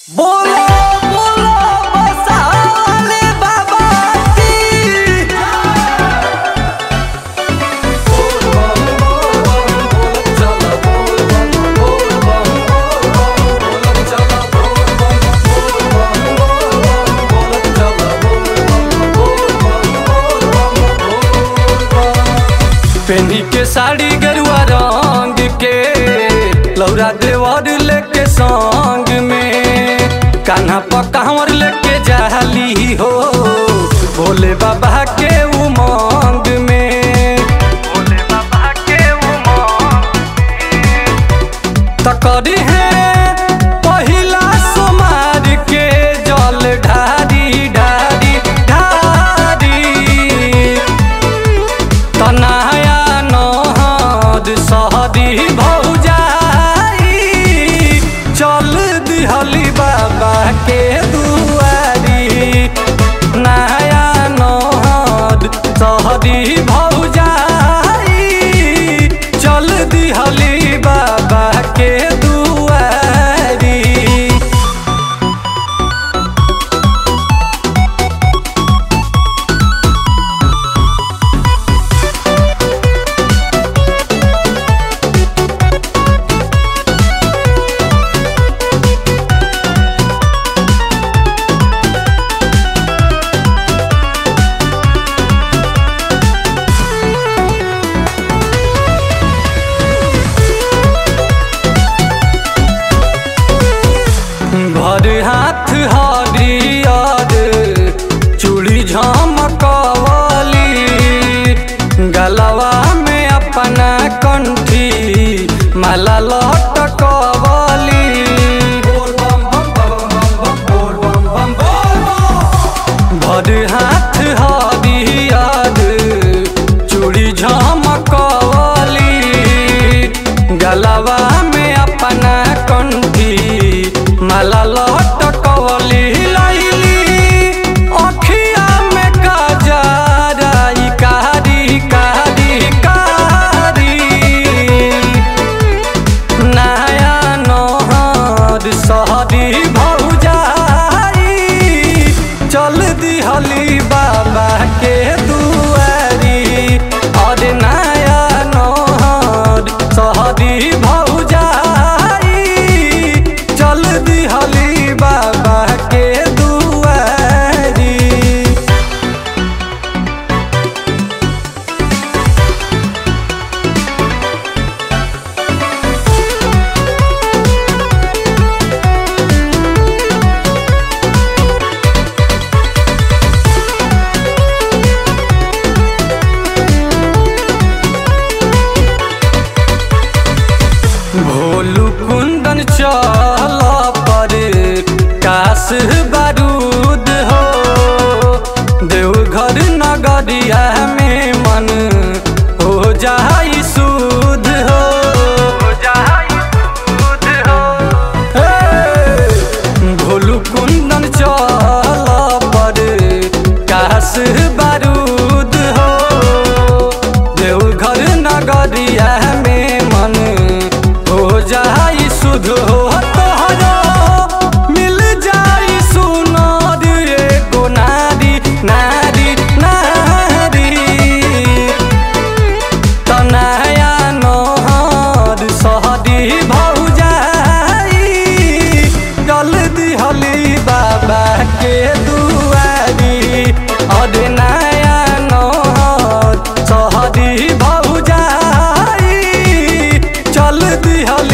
बोलो बोलो बसाले बाबा की पेनी के साड़ी गरुआ रंग के लौरा देवर लेके संग में कान्हा पकावर लेके जाली हो भोले बाबा के उमंग में भोले बाबा के उमंग तकरी है पहिला सोमार के जल ढारी ढारी ढारी तनाया नहद सहदी भौजाई चल दिहली बाबा के दुआरी नया नहद सहदी भौजाई चल दिहली बाबा के दुआरी भर हाथ हरियर चूड़ी झमकवली गलवा में अपना कंठी माला लटकवली भर हाथ हरियर चूड़ी झमकवली गलवा में अपना कंठी माला लटकवली लैली अखिया में काजरा ई कारी कारी कारी नया नहर सहरी भौजाई चल दिहली बाबा के दुआरी और नया नहर सहरी भौजाई चल दिहली बाबा के दुआरी भोलू कुंदन चल पर काश बारूद हो देवघर नगरिया में मन हो जाई सुध हो हे! भोलू कुंदन चल पर काश बारूद हो देवघर नगरिया में मन हो जाई सुध हो तोहरो मिल जाई सुनर एगो नारी नारी नारी तनाया नहर सहदी भौजाई चल दिहली बाबा के दुआरी और नया नहर सहदी भौजाई चल दिहली